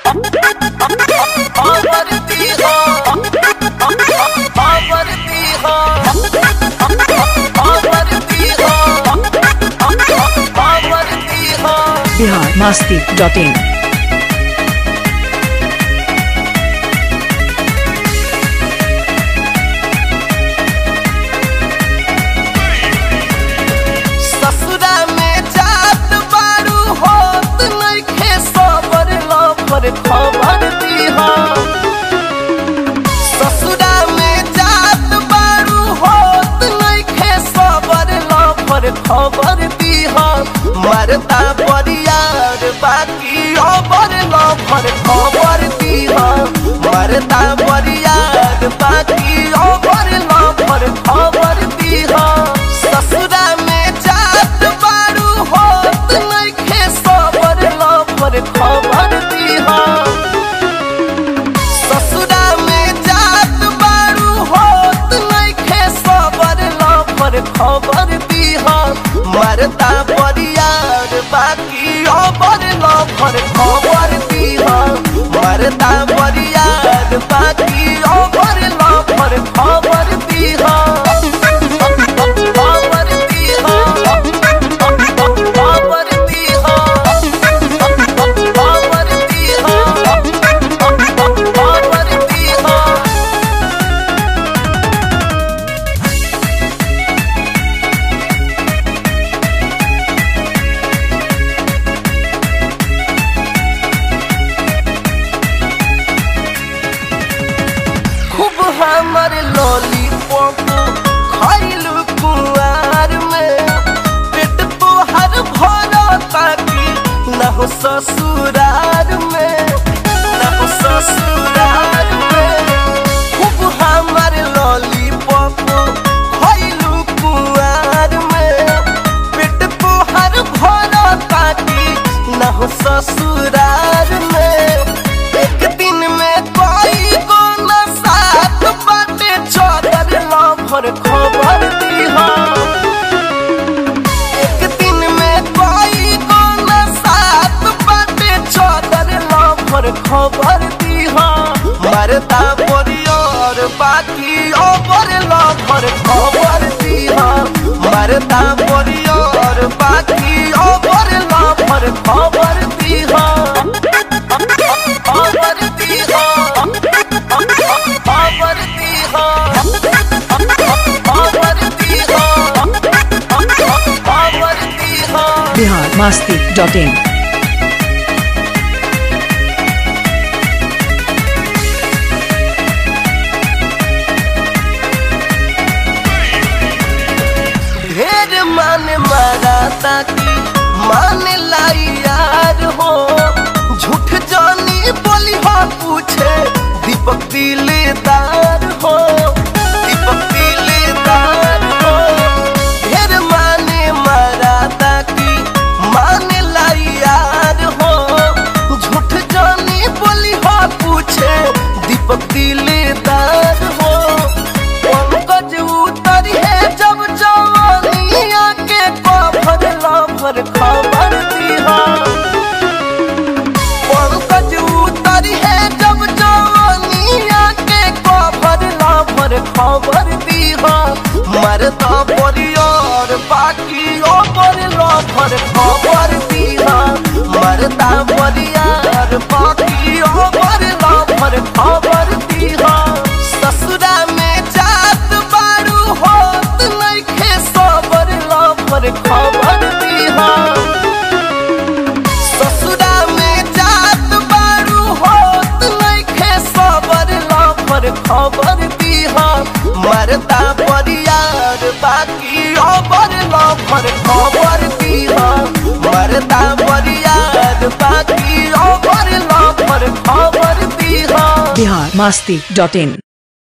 आवरती हो आवरती हो आवरती हो आवरती हो बिहार मस्ती डॉट इन ससुरा में जात बारू होत नइखे सबर लफर खबर दीहा ससुरा में जात बारू होत नइखे सबर लफर खबर दीहा मरता बरियार बाकी अबर लफर खबर दीहा मरता बरियार बाकी अबर लफर खबर दीहा ससुरा में जात बारू होत नइखे सबर लफर खबर दीहा ससुरा में जात बारू होत नइखे सबर लफर खबर दीहा मरता बरियार बाकी अबर लफर खबर दीहा मरता बरियार बाकी अबर लफर खबर दीहा खबर दीहा खबर दीहा खबर दीहा खबर दीहा खूब हमर लॉलीपॉप खाइलू कुआर में पेट तोहर भरा ताकि न हो ससुरार में न हो ससुरार में खूब हमर लॉलीपॉप खाइलू कुआर में पेट तोहर भरा ताकि न हो ससुरार में एक दिन में कोई को न साथ बाटे चौदर लफर खबर दीहा एक दिन में कोई को न साथ बाटे चौदर लफर खबर दीहा मरता परियोर बाकी ओवर लफर खबर दीहा मरता परियोर बाकी ओवर लफर खबर दीहा खबर दीहा खबर दीहा खबर दीहा खबर दीहा बिहार मस्ती डॉट इन ढेर मान मारा ताकि मान लाई यार हो झूठ जानी बोली हो पूछे दीपक दिलदार हो दीपक दिलदार हो ढेर माने मारा ताकि मान लाई यार हो झूठ जानी बोली हो पूछे दीपक दिलदार हो पंकज उतर है जब जवानिया के कफर लफर खबर दीहा पंकज उतर है जब जवानिया के कफर लफर खबर दीहा मरता परियार बाकी ओपर लफर खबर दीहा मरता परियार बाकी ओपर लफर खबर दीहा ससुरा में जात बारू होत नइखे सबर लफर खबर दीहा ससुरा में जात बारू होत नइखे सबर लफर खबर दीहा मरता परियार बाकी अबर लफर खबर दीहा मरता परियार बाकी अबर लफर खबर दीहा बिहार मस्ती डॉट इन